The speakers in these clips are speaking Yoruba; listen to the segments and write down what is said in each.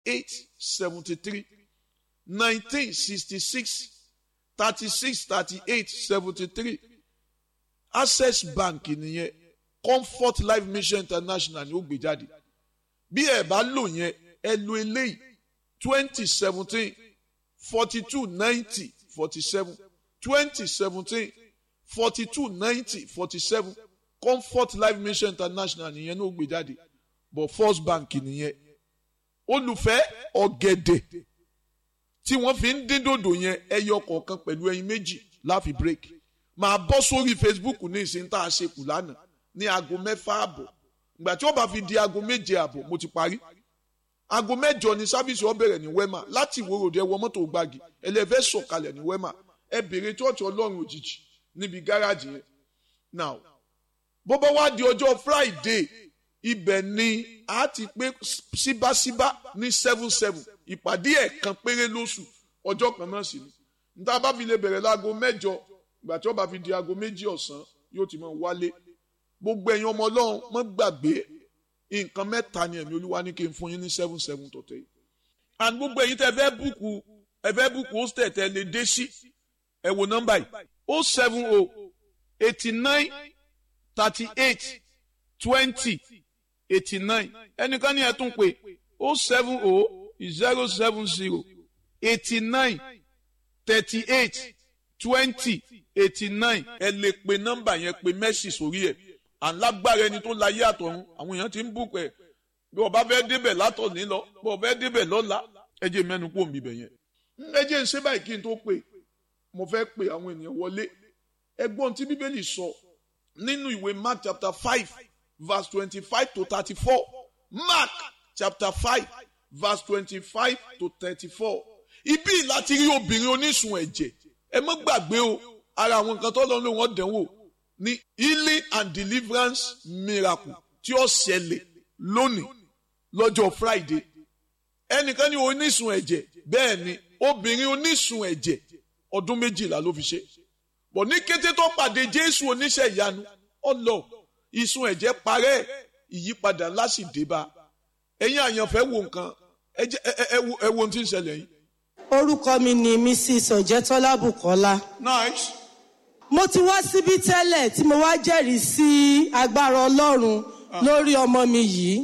eight seventy three nineteen sixty six thirty six thirty eight seventy three access bank nìyẹn comfort life mission international ni ó gbé jáde bí ẹ bá lò yẹn ẹ lo eléyìí twenty seventeen forty two ninety forty seven twenty seventeen forty two ninety forty seven comfort life mission international nìyẹn ní ó gbé jáde but first bank nìyẹn olùfẹ́ ọ̀gẹ̀dẹ̀ tí wọ́n fi ń dín dòdò yẹn ẹyọ kọ̀ọ̀kan pẹ̀lú ẹyin méjì láfi break máa bọ́ sórí facebook ní ìsìn tá a ṣe kù lánàá ní aago mẹ́fà àbọ̀ ìgbà tí ó bá fi di aago méje àbọ̀ mo ti parí aago mẹ́jọ ni sáfíìsì ó bẹ̀rẹ̀ ní wema láti ìwòrò dé wọ mọ́tò gbági ẹlẹ́fẹ́ sọ̀kalẹ̀ ní wema ẹ bèrè chọ́ọ̀chì ọlọ́run òjijì níbi gáràjì yẹn now bó bá wá di ọjọ́ friday ibẹ̀ ni a ti pé síbáṣíbá ní seven seven ìpàdé ẹ̀kan péré lóṣù ọjọ́ kan náà sì ni níta bá fi lè bẹ̀rẹ̀ láago mẹ́jọ ìgbà tí ó bá fi di aago méjì ọ̀sán yóò ti máa wálé gbogbo ẹ̀yin ọmọ ọlọ́run mọ́ gbàgbé nǹkan mẹ́ta ni ẹ̀mí olúwa ní kí n fún yín ní seven seven tọ̀tẹ̀ yìí and gbogbo ẹ̀yin tẹ́ fẹ́ búùkù ẹ fẹ́ búùkù hostel tẹ́ lè dé sí ẹ wo nọ́mbà yìí o seven o eighty nine thirty eight twenty eighty nine ẹnìkan ní ẹ tún pé o seven o zero seven zero eighty nine thirty eight twenty eighty nine ẹ lè pe nọ́mbà yẹn pe mẹ́sì sórí ẹ̀ alágbára ẹni tó láyé àtọ̀run àwọn èèyàn ti ń bùkù ẹ̀ bí ọba fẹ́ débẹ̀ látọ̀ní lọ bí ọba fẹ́ débẹ̀ lọ́la ẹ jẹ́ mẹ́nu kó mi bẹ̀ yẹn. ẹ jẹ́ ń ṣe báyìí kí n tó pè mo fẹ́ pe àwọn ènìyàn wọlé ẹgbọ́n tí bíbélì sọ nínú ìwé mark chapter five verse twenty-five to thirty-four mark chapter five verse twenty-five to thirty-four ibi láti rí obìnrin onísun ẹ̀jẹ̀ ẹ má gbàgbé o ara àwọn nǹkan tó lọ́nà wọn dánwò ní healing and deliverance miracle tí ó ṣẹlẹ̀ lónìí lọ́jọ́ friday ẹnìkan ní onísun ẹ̀jẹ̀ bẹ́ẹ̀ ni obìnrin onísun ẹ̀jẹ̀ ọdún méjìlá ló fi ṣe bọ̀ ní kété tó pàdé jésù oníṣẹ́ ìyanu ọlọ ìsun ẹ̀jẹ̀ parẹ́ ìyípadà ńlá sì dé bá ẹ̀yin àyànfẹ́ wo nǹkan ẹ wo ohun tí ń ṣẹlẹ̀ yìí. orúkọ mi ni mrs ọ̀jẹ̀tọ́lá bùkọ́lá. nice. mo ti wá síbí tẹ́lẹ̀ tí mo wá jẹ́rìí sí agbára ọlọ́run lórí ọmọ mi yìí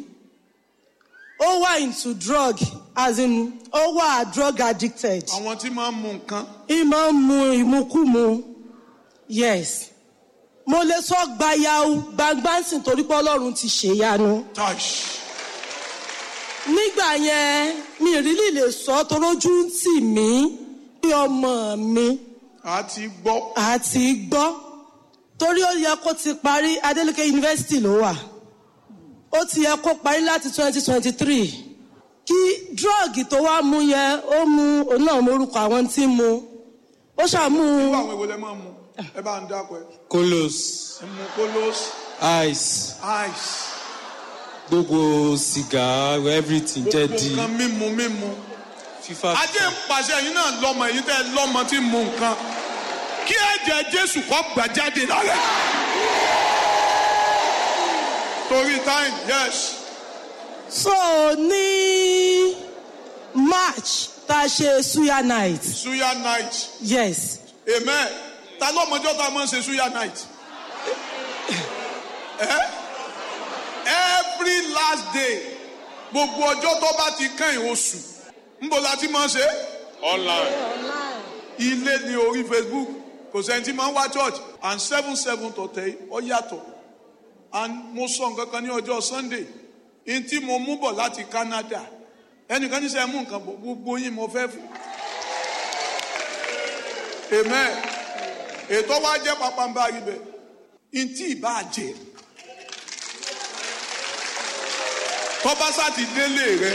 ó wà into drug as in ó wà drug addicted. àwọn tí máa ń mu nǹkan. ìmọ̀ ń mu ìmukúmu yes mo lè sọ gbayau gbangbansin torí pé ọlọ́run ti ṣèyanu. touch. nígbà yẹn mi ìrírí lè sọ torójú ń tì mí pé ọmọ mi a ti gbọ́. àti gbọ́ torí ó yẹ kó ti parí adeleke university ló wà ó ti yẹ kó parí láti twenty twenty three kí drọ́ọ̀gì tó wá mú yẹn ó mú òun náà mórúkọ àwọn tí ń mu ó ṣàmú irú àwọn èwo lẹ máa ń mu ẹ bá ń dákọ ẹ. kolos ẹ mu kolos ice ice gbogbo sìgá everything jẹ́ gbogbo di nǹkan mímu mímu. fífa. ajé ń pàṣẹ ẹ̀yin náà lọ́mọ èyí tẹ́ ẹ lọ́mọ tí ń mu nǹkan kí ẹ̀jẹ̀ jésù kó gbà jáde lára ẹ̀. torí time yes so ní march tá a ṣe suya night suya night yes amen ta lọ́mọjọ́ tá a máa ń ṣe suya night. Eh? every last day gbogbo ọjọ́ tó bá ti kẹ́yìn oṣù ńbọ̀ la ti máa ń ṣe. online. ilé ní orí facebook kò sẹ́ni tí máa ń wá church and seven seven tọ̀tẹ̀ ọ yàtọ̀ and mo sọ nǹkan kan ní ọjọ́ sunday n tí mo mú bọ̀ láti canada ẹnìkan ní sẹ́ mú nǹkan bọ̀ gbogbo yín mo fẹ́ fún. amen ètò wa jẹ́ pàpàǹbà rí bẹ́ẹ̀ n tí ì bá jẹ́ tọ́ba sáti délé rẹ.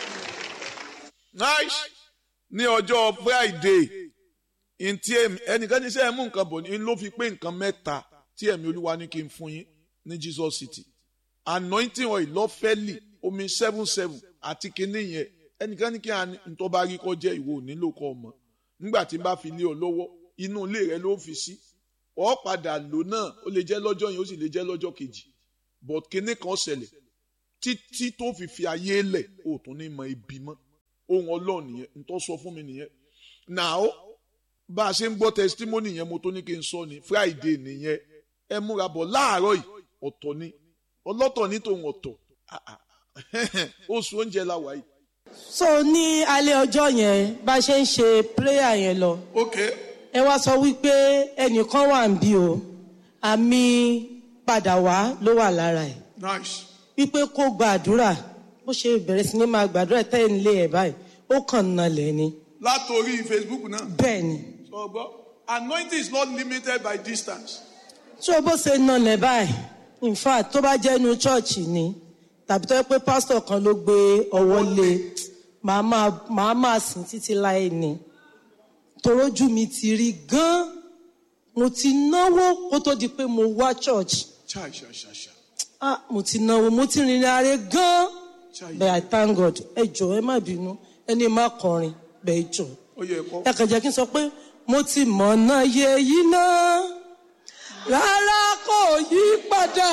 nice ní ọjọ́ friday ntí ẹnìkan ní sẹ́ ẹ mú nǹkan bọ̀ ní ló fi pé nǹkan mẹ́ta tí ẹ̀mí olúwa ní kí n fún yín ní jesus city anointing oil lọ́fẹ́lì omi seven seven àti kinní yẹn ẹnìkan ní kí n tó bá rí kọ́ jẹ́ ìwọ nílò kọ́ ọmọ nígbà tí n bá fi lé ọ lọ́wọ́ inú ilé rẹ ló fi sí ọ padà lò náà ó lè jẹ́ lọ́jọ́ yẹn ó sì lè jẹ́ lọ́jọ́ kejì but kinní kan ṣẹlẹ̀ títí tó fi fi ayé lẹ̀ ó tún ní mọ ibi mọ́ ohun ọlọ́run nìyẹn n tó sọ fún mi nìyẹn now bá a ṣe ń gbọ́ testimony yẹn mo tó ní kí n sọ ni friday nìyẹn ẹ múra bọ̀ láàárọ̀ yìí ọ̀tọ̀ ni ọlọ́tọ̀ ní tòun ọ̀tọ̀ Ah, ah. oṣù oúnjẹ la wà yìí. so ní alẹ́ ọjọ́ yẹn bá a ṣe ń ṣe prayer yẹn lọ ok ẹ wá sọ wípé ẹnìkan wà ń bí o àmì padà wá ló wà lára ẹ̀ nice wípé kó gba àdúrà bó ṣe bẹ̀rẹ̀ sí ní máa gbàdúrà tẹ́ ń lé ẹ̀ báyìí ó kàn nalẹ̀ ni látòrí facebook náà bẹ́ẹ̀ ni sọ gbọ́ anointing is not limited by distance. tó bó ṣe nalẹ̀ báyìí in fact tó bá jẹ́ inú chọ́ọ̀chì ni tàbí tó yẹ pé pásítọ̀ kan ló gbé ọwọ́ lé màá máa màá máa sìn títí láì ní torójú mi ti rí gan mo ti náwó kó tó di pé mo wá church chai chai chai chai ah mo ti náwó mo ti rìnrìn àárẹ̀ gan chai bẹ́ẹ̀ i thank god ẹ jọ̀ọ́ ẹ má bínú ẹni má kọrin bẹ́ẹ̀ jọ ó yẹ kó. ẹ kàn jẹ́ kí n sọ pé mo ti mọ̀nà yẹ yìí náà rárá kò yí padà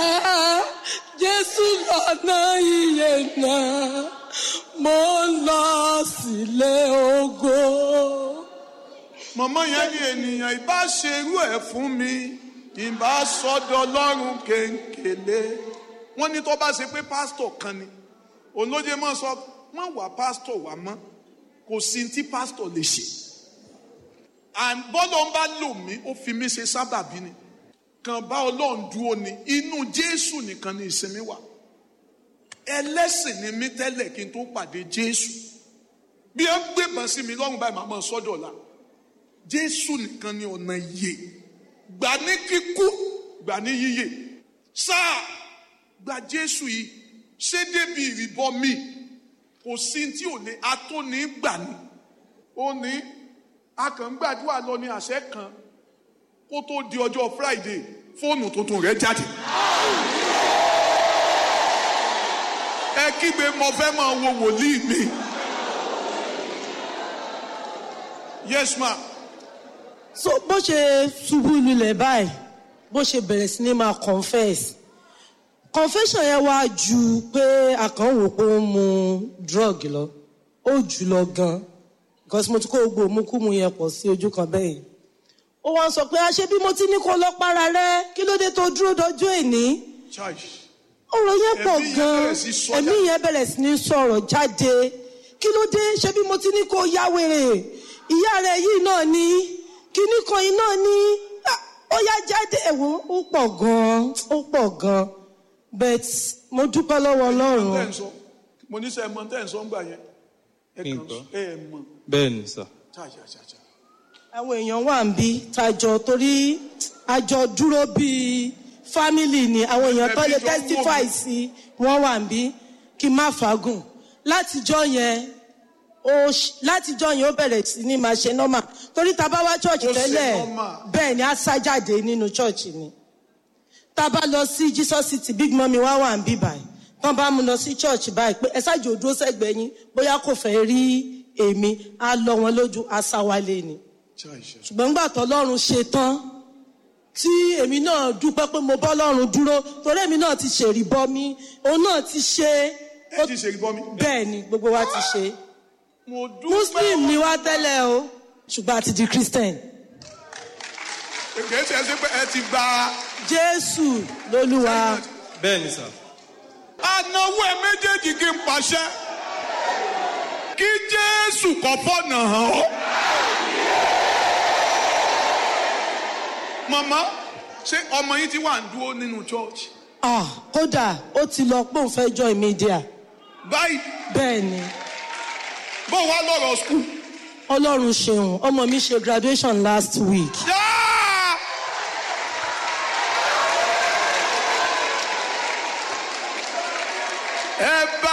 jésù lọ́nà iye náà mo ń lọ sílé ògo. mọ̀mọ́ yẹn ní ènìyàn ìbá ṣerú ẹ̀ fún mi ìbá sọ́dọ̀ ọlọ́run kéńkèlé wọ́n ní tó bá ṣe pé pásítọ̀ kan ni olóye mọ́ sọ wọ́n wà pásítọ̀ wà mọ́ kò sí tí pásítọ̀ lè ṣe and bọ́lọ̀ ń bá lò mí ó fi mí ṣe sábàbí ni kàn bá ọlọ́run dúró ni inú jésù nìkan ni ìsinmi wà ẹlẹ́sìn ni mí tẹ́lẹ̀ kí n tó pàdé jésù bí ẹ ń gbébọn sí mi lọ́rùn báyìí màá mọ̀ sọ́dọ̀ la jésù nìkan ni ọ̀nà ìyè gbà ní kíkú gbà ní yíyè sáà gba jésù yìí ṣé débi ìrìbọ mi kò sí tí ò lè atóní gbà ní ó ní akàngbàdúrà lọ ní àṣẹ kan kó tó di ọjọ́ friday fóònù tuntun rẹ̀ jáde. ẹ kígbe mo fẹ́ máa wo wòlíì mi. yes ma so bó ṣe ṣubú lulẹ̀ báyìí bó ṣe bẹ̀rẹ̀ sí ní máa confess confession yẹn wá ju pé àkànwò pé ó ń mu drug lọ ó jù lọ gan because mo ti kó gbogbo òmùkúmu yẹn pọ̀ sí ojú kan bẹ́ẹ̀ yìí ó wá ń sọ pé àṣé bí mo ti ní kó lọ para rẹ kí ló dé tó dúró dọjọ́ èní church ọ̀rọ̀ yẹn pọ̀ Ẹ̀mí yẹn gan bẹ̀rẹ̀ sí sọ ẹ̀mí jáde. yẹn bẹ̀rẹ̀ sí ní sọ̀rọ̀ jáde kí ló dé ṣé bí mo ti ní kó yá wèrè ìyá rẹ̀ yìí náà ni kíní kan yìí náà ni Ah, ó yá jáde ẹ̀wọ̀n ó pọ̀ gan ó pọ̀ gan but mo dúpẹ́ lọ́wọ́ tẹ́ ń ọlọ́run sọ mo ní sẹ́ ẹ mọ tẹ́ ń sọ ń gbà yẹn ẹ kàn Nǹkan. ẹ mọ bẹ́ẹ̀ ni sà. ṣàṣàṣàṣà àwọn èèyàn wà ń bí tajọ torí àjọ dúró bíi family ni àwọn èèyàn tó lè Ẹbí jọ ń wò testify mí. sí wọn wà ń bí kí n má fagùn látijọ́ yẹn ó ṣ- látijọ́ yẹn ó bẹ̀rẹ̀ sí ní máa ṣe normal torí tá a bá wá church Ó ṣe tẹ́lẹ̀ normal. bẹ́ẹ̀ ni a sá jáde nínú church ni tá a bá lọ sí jesus city big mummy wá wà ń bí báyìí tán bá mú lọ sí church báyìí pé ẹ ṣáàjì òdúró sẹ́gbẹ̀ẹ́ yín bóyá kò fẹ́ rí èmi á lọ wọn lójú á sá wálé ni ṣàṣà ṣùgbọ́n nígbà tọ́lọ́run ṣe tán tí èmi náà dúpẹ́ pé mo bọ́ lọ́run dúró torí èmi náà ti ṣèrí bọ́ mi òun náà ti ṣe ẹ ti ṣe ìbọn mi. bẹ́ẹ̀ ni gbogbo wa ti ṣe mo dúpẹ́ muslim ni wá tẹ́lẹ̀ o ṣùgbọ́n a ti di christian kìí ṣe é ṣe pé ẹ ti gba jésù lolúwa bẹ́ẹ̀ ni sà. anáwó ẹ méjèèjì kí n pàṣẹ kí jésù kọ́ fọ́nà hàn ọ́. màmá ṣé ọmọ yín ti wà ń dúró nínú church ah kódà ó ti lọ pé òun fẹ́ join media báyìí bẹ́ẹ̀ ni bó wá lọ́rọ̀ school. ọlọ́run ṣeun ọmọ mi ṣe graduation last week Yeah!